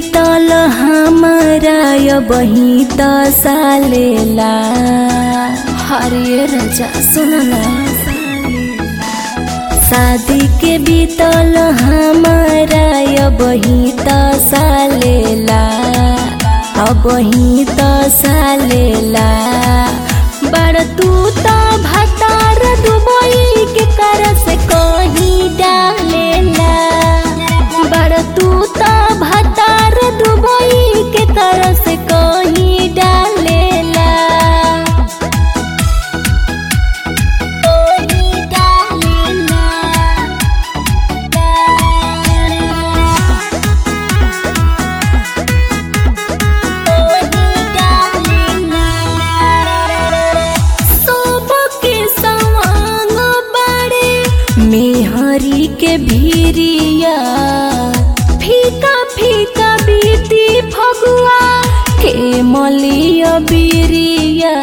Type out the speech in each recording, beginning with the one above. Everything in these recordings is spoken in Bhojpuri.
बीतल हमारा य बही त सालेला हरे राजा सुनला शादी के बीतल हमारा य बही त सालेला अब ही त सालेला बड़ तू त भतार दुबई के कर से कहीं डालेला बड़ तू त भतार दुबई के कर से कहीं डालेला कहीं डालेला सबके सवांग बड़े मेहरी के भीरिया फीका फीका बीती फगुआ के मलिया बीरिया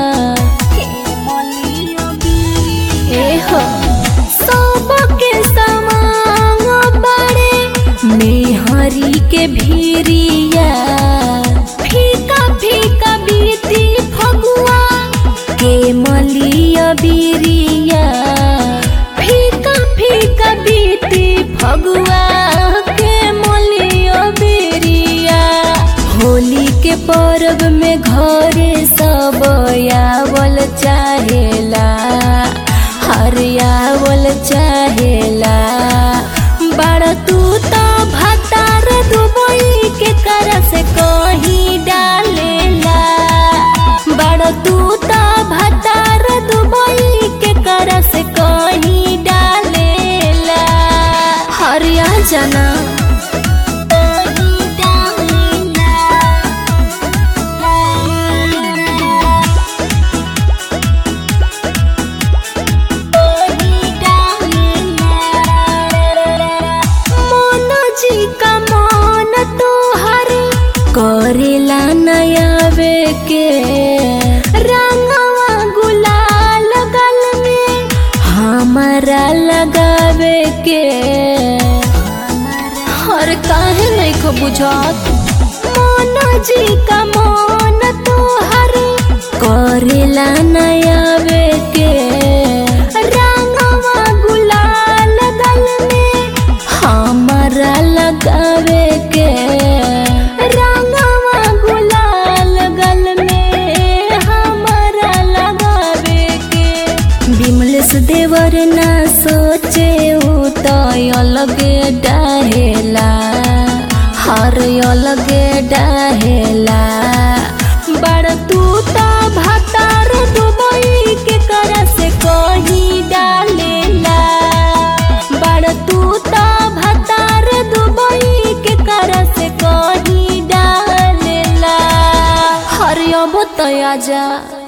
ए हो सबके सवांग बड़े मेहरी के भीरिया फीका फीका बीती फगुआ के मलिया बीरिया फीका फीका बीती फगुआ के मलिया बीरिया होली के पर्व में घरे सब आवल चाहेला हरियावल चाहेला बड़ तू तो भतार दुबई के कर से कहीं डालेला बड़ तू तो भतार दुबई के कर से कहीं डालेला हरिया जना मन जी का मन तोहर करेला नयावे के रंगवा गुलाल गल में हमारा लगावे के हर काहे नहीं को बुझात मन जी का मन तोहर करेला नयावे के रंगवा गुलाल गल में हमारा लगावे के रंगवा गुलाल गल में हमारा लगावे के बिमलेश देवर ना सोचे उ तो अलगे डाहेला हर अलगे डाहेला बड़ तू तो भतार दुबई के कर से कहीं डालेला बड़ तू तो भतार दुबई के कर से कहीं डालेला हरियब तो आजा